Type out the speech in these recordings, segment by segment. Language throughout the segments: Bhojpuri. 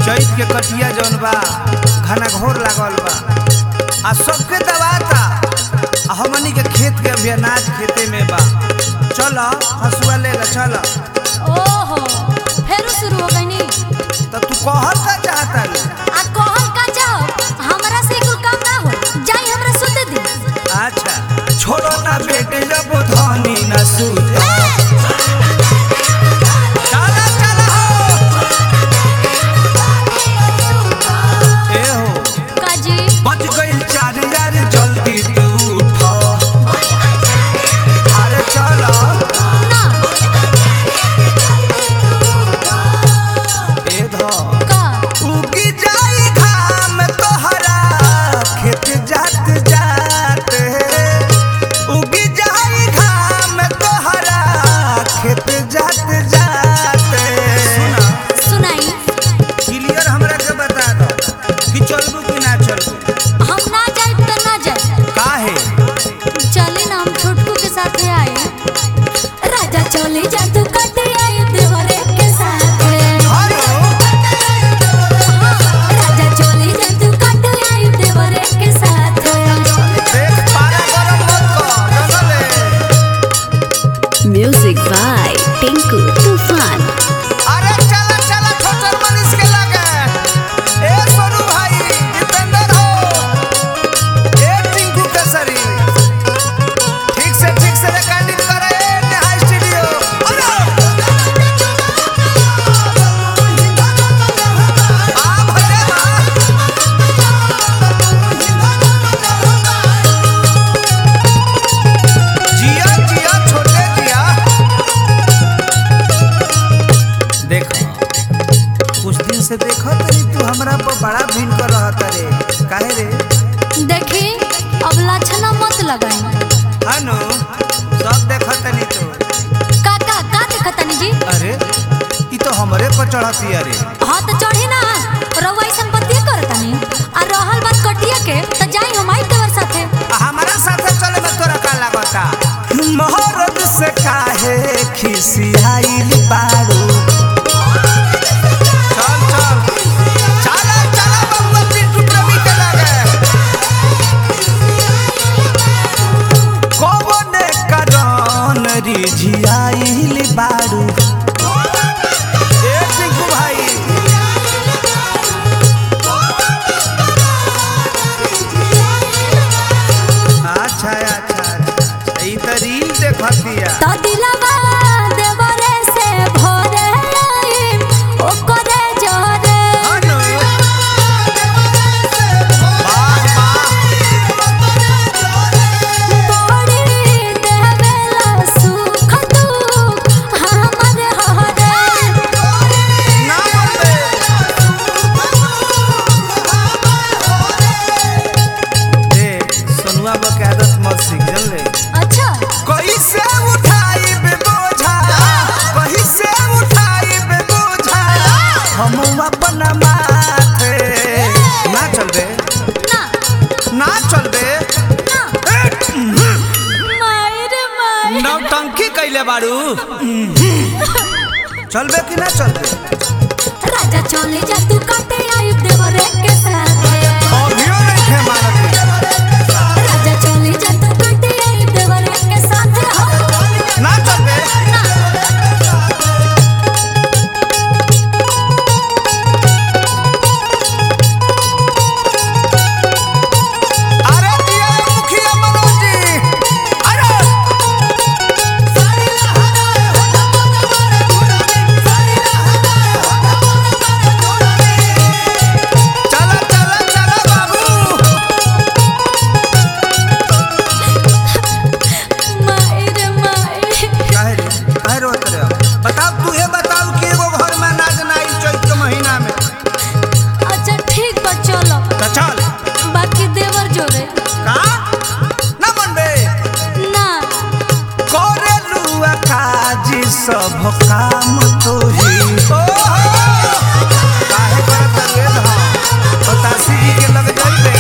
चैत के कटिया जौन बा घना घोर लागल बा आ सबके दबाता आ हमनी के खेत के अभी अनाज खेते में बा चल हसुआ ले ला चल ओहो फेर शुरू हो गई नी तो तू कहल का चाहता रे आ कहल का जाओ हमरा से कुल काम ना हो जाई हमरा सुते दी अच्छा छोड़ो ना बेटे जब धनी न सूता चला चला हो ए हो काजी बच गइल चार यार जल्दी तू उठ अरे चलो ना ए धो का उगी जाई घाम तोहरा खेत जात जात उगी जाई घाम तोहरा खेत जात जात सुना सुनाई क्लियर हमरा के बता दो कि चलबू कि ना चलबू हम ना जाए तो ना जाए काहे चले ना हम छोटकू के साथ आए राजा चले जा तू कटे आए देवरे के साथ हेलो राजा चले जा तू कटे आए देवरे के साथ देख पारा गरम मत कर जनले Music by Tinku Tufan. अरे चला चला छोटर मनीष के लगे ए सोनू भाई दीपेंद्र हो ए टिंकू केसरी ठीक से ठीक से रिकॉर्डिंग करे ए नेहा स्टूडियो अरे आ भले बा जिया जिया छोटे जिया देखो कुछ दिन से देखो तनी तू हमरा पर बड़ा भिन कर रहा रे काहे रे देखी अब लक्षणा मत लगाई हनु सब देखो तनी तू काका का देखतनी जी अरे ई तो हमरे पर चढ़ती अरे हाँ तो चढ़ी ना रउआ संपत्ति करतनी आ रहल बात कटिया के तो जाई हम आई देवर साथे हमारा साथे चले में तोरा का लागता मोहरत से काहे खिसियाइल बारू चल चल चला चला बबुआ पिंटू प्रेमी के लगे कौने करन रिझियाइल बारू ए टिंकू भाई अच्छा अच्छा अच्छा ई त रील देखतिया तो दिलवा देवरे से भरे आई ओकरे जरे हनु वाह वाह बड़ी देवेला सुख दुख हमर हरे ना बोलबे देख सोनुआ बा के आदत मत सीख जानले अच्छा कैसे उठाई बे बोझा कैसे उठाई बे बोझा हम अपन माथे ना चलबे ना ना चलबे ना माई रे माई नौटंकी कैले बाड़ू चलबे कि ना चलबे राजा चले जा तू काटे आई देवरे के साथ अभियो नहीं थे मारत राजा चले जा तू काटे आई देवरे के साथ हो ना चलबे अरे दिया मुखिया मनोज जी अरे चला चला चला बाबू माई रे माई काहे रे काहे रोत रे बताओ तू ये बताओ कि एगो घर में अनाज ना आई चैत के महीना में अच्छा ठीक बा चलो तो चल बाकी देवर जोरे का ना मनबे ना करे लुआ काजी सब काम तो ही काहे करत रे धा बतासी जी के लग जाइबे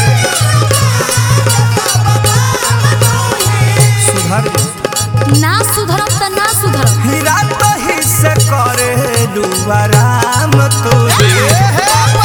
सुधर जो। ना सुधरम त ना सुधरम हीरा तो ही से करे लुआ राम तो ही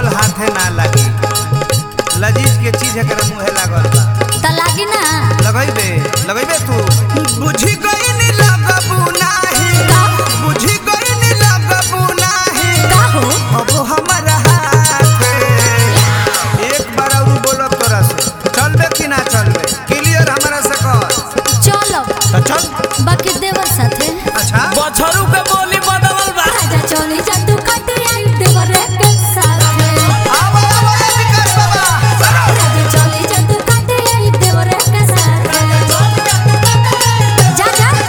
हाथे ना लगी लजीज के चीज एकरा मुहे लागल बा त लागी ना लगैबे लगैबे तू बुझी गई नी लगबू नाही का बुझी गई नी लगबू नाही का हो अब हमारा हाथे एक बार और बोलो तोरा से चलबे कि ना चलबे क्लियर हमारा से कर चलो तो चल बाकी देवर साथे अच्छा बछरू के बोली बदलल बा राजा चली जा तू काटे आई देवर के साथे आवा आवा ए विकास बाबा चलो राजा चली जा तू काटे आई देवर के साथे जा जा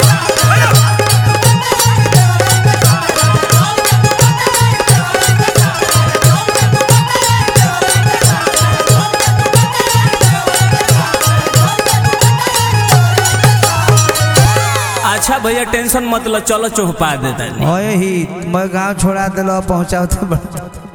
अच्छा भैया टेंशन मत लो चलो चौपा देता ओए ही मैं गांव छोड़ा दिलो पहुंचाओ तो बड़ा